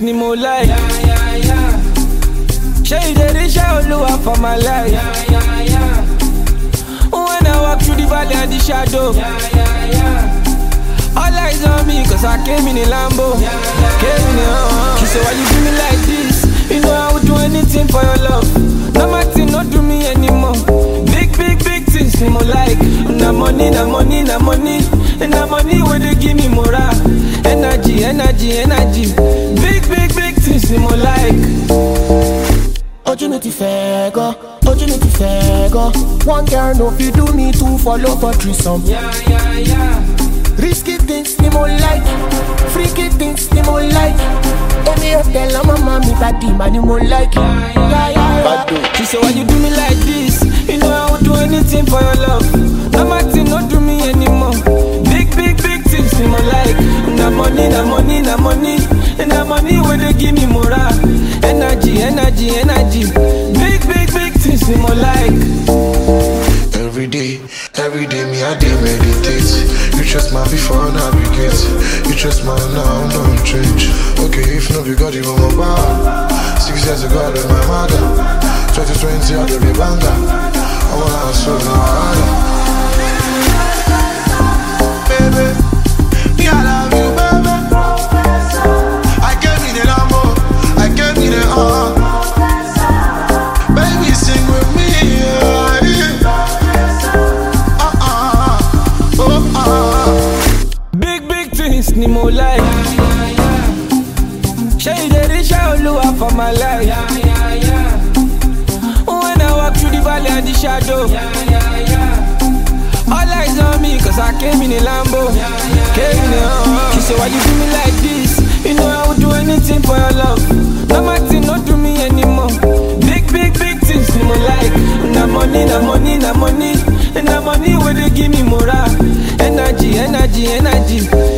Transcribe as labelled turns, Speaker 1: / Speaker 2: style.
Speaker 1: ni mo like. Ṣé ìdérí iṣẹ́ olúwa for my life? When I walk through the valley and the shadow. All eyes on me cause I came in a Lambo. Came in a uh, She said, why you do me like this? You know I would do anything for your love. No matter, not do me anymore. Big, big, big things ni mo like. Na money, na money, na money. And na money where they give me morale. Energy, energy, energy. Big, big, big things ni mo like.
Speaker 2: ojú mi ti fẹ́ gan ojú mi ti fẹ́ gan one girl no fit do me two follow for threesome.
Speaker 1: Yeah, yeah, yeah.
Speaker 2: risky things ni mo like freaky things ni mo like èmi ò tẹ̀lé ọmọ mọ́ mi bàdí mà ni mo like. Yeah, yeah, yeah.
Speaker 1: She said, why you do me like this? You know I would do anything for your love. No matter, not do me anymore. Big, big, big things in my like. Na money, na money, na money. And na money where they give me morale. Energy, energy, energy. Big, big, big things in my like.
Speaker 3: Every day, every day, me I dey meditate. You trust my before navigate. You trust my now, don't change. Okay, if no be God, you my bar. Six years ago, I my mother. 2020, I dey be banger. I wanna hustle now harder. Baby, me I love you, baby. I gave me the Lambo, I gave me the uh. Baby, sing with me, yeah. Uh uh, oh uh.
Speaker 1: Big, big things ni mo like. Ṣé ìdérí iṣẹ́ olúwa for my life? When I walk through the valley and the shadow. All eyes on me cause I came in a Lambo. Came in a uh, She said, why you do me like this? You know I would do anything for your love. No matter, not do me anymore. Big, big, big things ni mo like. Na money, na money, na money. And na money where they give me morale. Energy, energy, energy.